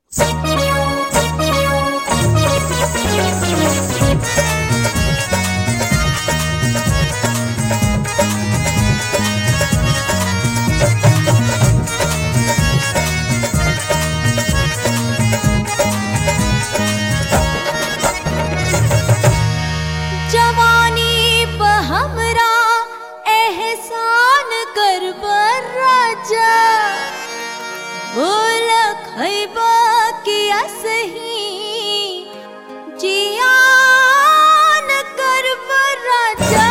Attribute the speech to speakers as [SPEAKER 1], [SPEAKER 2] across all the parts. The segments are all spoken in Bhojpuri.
[SPEAKER 1] जवानी प हमरा एहसान कर राजा बोल खैबा कि असही जियान कर राजा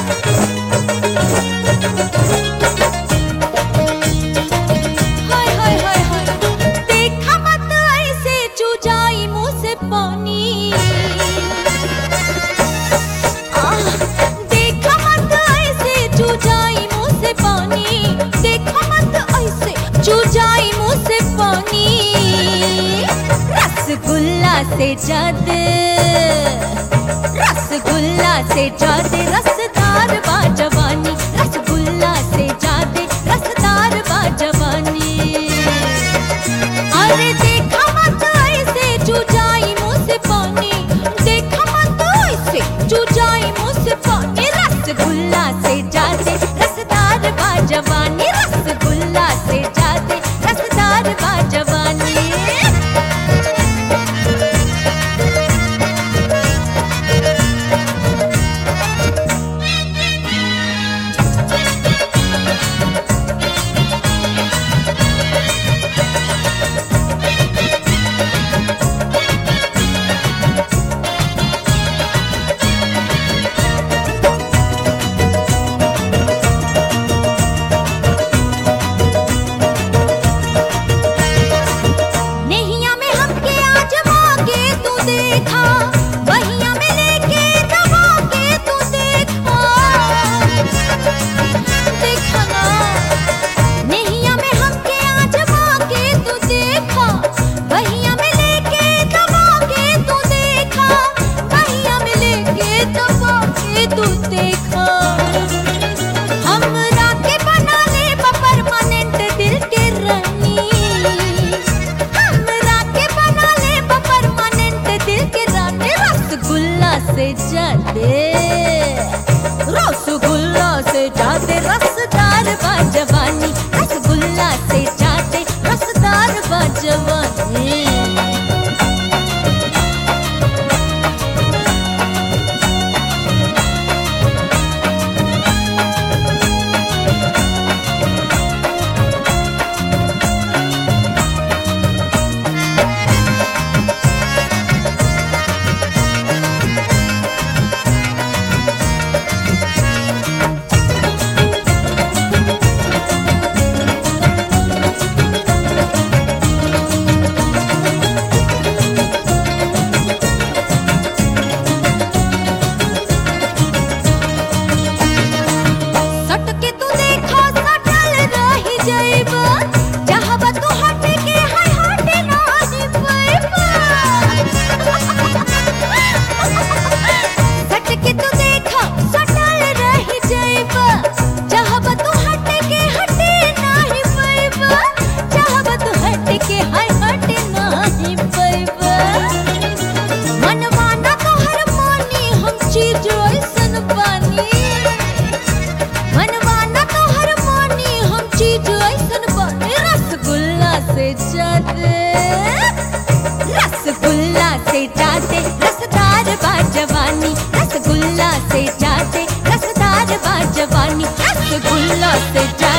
[SPEAKER 1] हाय हाय हाय हाय देखा मत ऐसे चुजाई मुंह से पानी आह, देखा मत ऐसे चुजाई मुंह से पानी देखा मत ऐसे चुजाई मुंह से पानी रसगुल्ला से जादे रसगुल्ला से जादे रसदार बा जवानी रसगुल्ला से जादे रसदार बा जवानी अरे देखा मत ऐसे चुजाई मुंह से पानी देखा मत ऐसे चुजाई मुंह से पानी रसगुल्ला से जाते रसदार बा जवानी रसगुल्ला से जाते रसदार बा जवानी नैया में हमके आजमा के तू देखा बहिया में लेके दबा के तू देखा देखा ना नैया में हमके आजमा के तू देखा बहिया में लेके दबा के तू देखा बहिया में लेके दबा के तू देखा हमरा के बना ले परमानेंट दिल के रानी हमरा के बना ले परमानेंट दिल के रानी रसगुल्ला से जाते रसगुल्ला से जाते रसदार बा जवानी रसगुल्ला से जाते रसदार बा जवानी सट के तू देखा सटल रही जाइबा चाहबा तू हट के हाय हट ना दिबैबा सट के तू देखा सटल रही जाइबा चाहबा तू हट के हट नाही पैबा चाहबा तू हट के हाय हट नाही पैबा मनवाना तोहर मानी हम चीज ऐसन बानी मनवाना तोहर मानी हम चीज ऐसन बानी रसगुल्ला से जाते रसगुल्ला से जाते रसदार बा जवानी रसगुल्ला से जाते रसदार बा जवानी रसगुल्ला से जाते